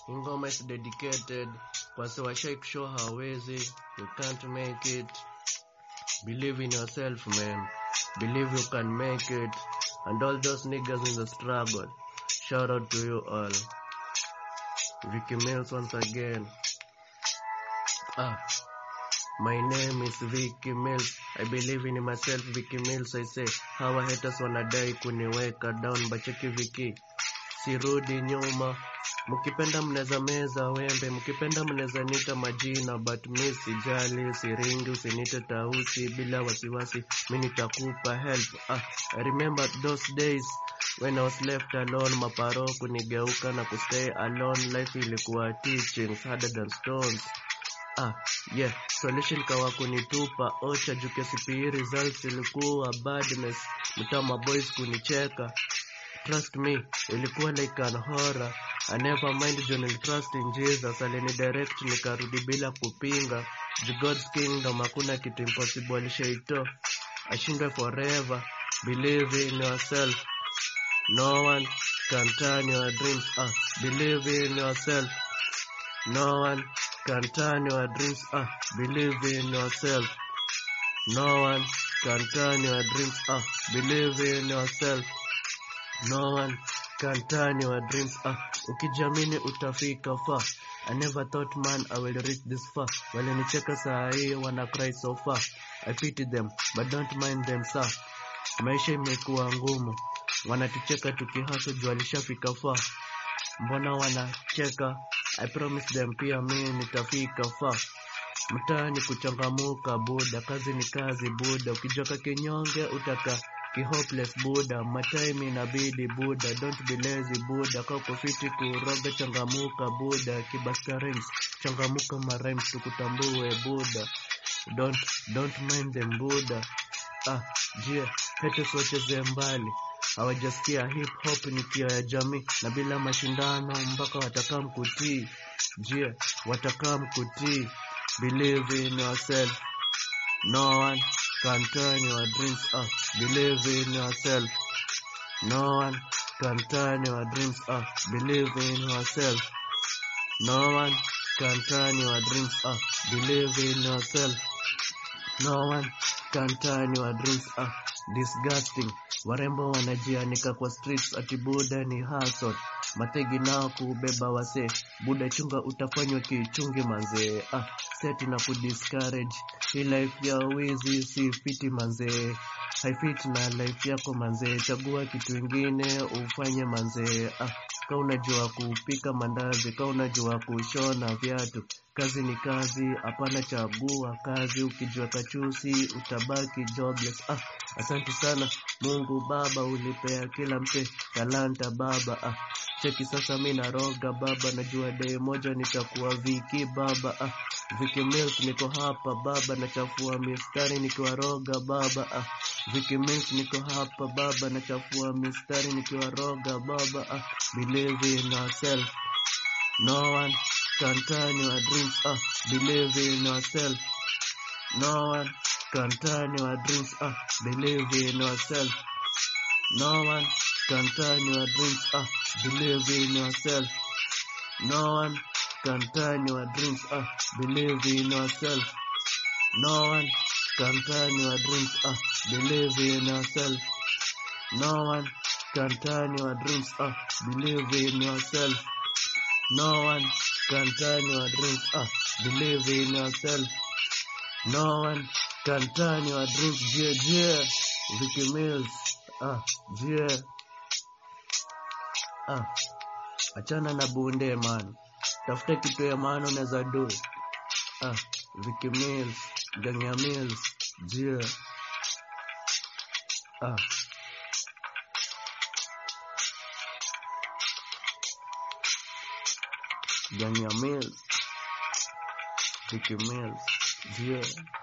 ingoma is dedicated kwa sewashai kushow hawezi you can't make it believe in yourself man believe you can make it and all those niggas in the struggle shout out to you all Vicky Mills once again ah my name is Vicky Mills. I believe in myself, Vicky Mills. I say, hawa haters wanadai kuniweka down, bacheki Vicky, sirudi nyuma. Mkipenda mnaweza meza wembe, mkipenda mnaweza nita majina, but mi sijali, siringi, usinite tausi bila wasiwasi, mi nitakupa help. Ah, I remember those days when I was left alone, maparo kunigeuka na kustay alone, life ilikuwa teachings harder than stones. Ah, yeah, solution kawa kunitupa ocha juu KCPE results ilikuwa badness, mtama boys kunicheka. Trust me, ilikuwa like an horror. I never mind John trust in Jesus, alini direct nikarudi bila kupinga. The God's kingdom hakuna kitu impossible alishaito. Ashindwe forever. Believe in yourself. No one can turn your dreams. Ah, believe in yourself. No one can turn your dreams. Ah, believe in yourself. No one can turn your dreams. Ah, believe in yourself. No one can turn your dreams. Ah, ukijamini utafika far. I never thought man I will reach this far. Walinicheka saa hii wana cry so far. I pity them but don't mind them sir. Maisha imekuwa ngumu. Wanatucheka tukihaso juu alishafika far. Mbona wanacheka? I promise them pia mimi nitafika far. Mtaani kuchangamuka buda, kazi ni kazi buda, ukijoka kinyonge utaka kihopeless buda, matime inabidi buda, don't be lazy buda, kaa uko fiti kuroga, changamuka buda, kibasta rhymes, changamuka marhymes tukutambue buda, don't don't mind them buda. Ah, je, haters wacheze mbali hawajasikia hip hop ni kio ya jamii na bila mashindano mpaka watakaa mkutii. Je, watakaa mkutii? Believe in yourself. No one can turn your dreams up. Believe in yourself. No one can turn your dreams up. Believe in yourself. No one can turn your dreams up. Believe in yourself. No one can turn your dreams up. Disgusting. Warembo wanajianika kwa streets ati buda ni hustle. Mategi nao kubeba wase. Buda chunga utafanywa kichungi manzee. Ah, set na kudiscourage. Hii life ya wizi si fiti manzee. Haifiti na life yako manzee. Chagua kitu ingine ufanye manzee. Ah, ka unajua kupika mandazi, ka unajua kushona viatu. Kazi ni kazi, hapana chagua kazi. Ukijua kachusi utabaki jobless. Ah, asante sana Mungu Baba, ulipea kila mse talanta Baba. Ah, cheki sasa mi naroga Baba, najua day moja nitakuwa Viki Baba. Ah, Viki Mills niko hapa Baba, nachafua mistari nikiwaroga Baba. Ah, Viki Mills niko hapa Baba, nachafua mistari nikiwaroga Baba. Ah, believe in yourself. No one can turn your dreams up. Believe in yourself. No one can turn your dreams up. Believe in yourself. No one can turn your dreams up. Believe in yourself. No one can turn your dreams up. Believe in yourself. No one can turn your dreams up. Believe in yourself. No one can turn your dreams up. Believe in yourself. No one can turn your dreams up. Believe in yourself. No one can turn your dreams. Yeah, yeah. Vicky Mills. Ah, yeah. Ah, achana na bunde man. Tafuta kitu ya maana unaweza do. Ah, Vicky Mills, gang ya Mills. Yeah. Ah. Gang ya Mills. Vicky Mills. Yeah.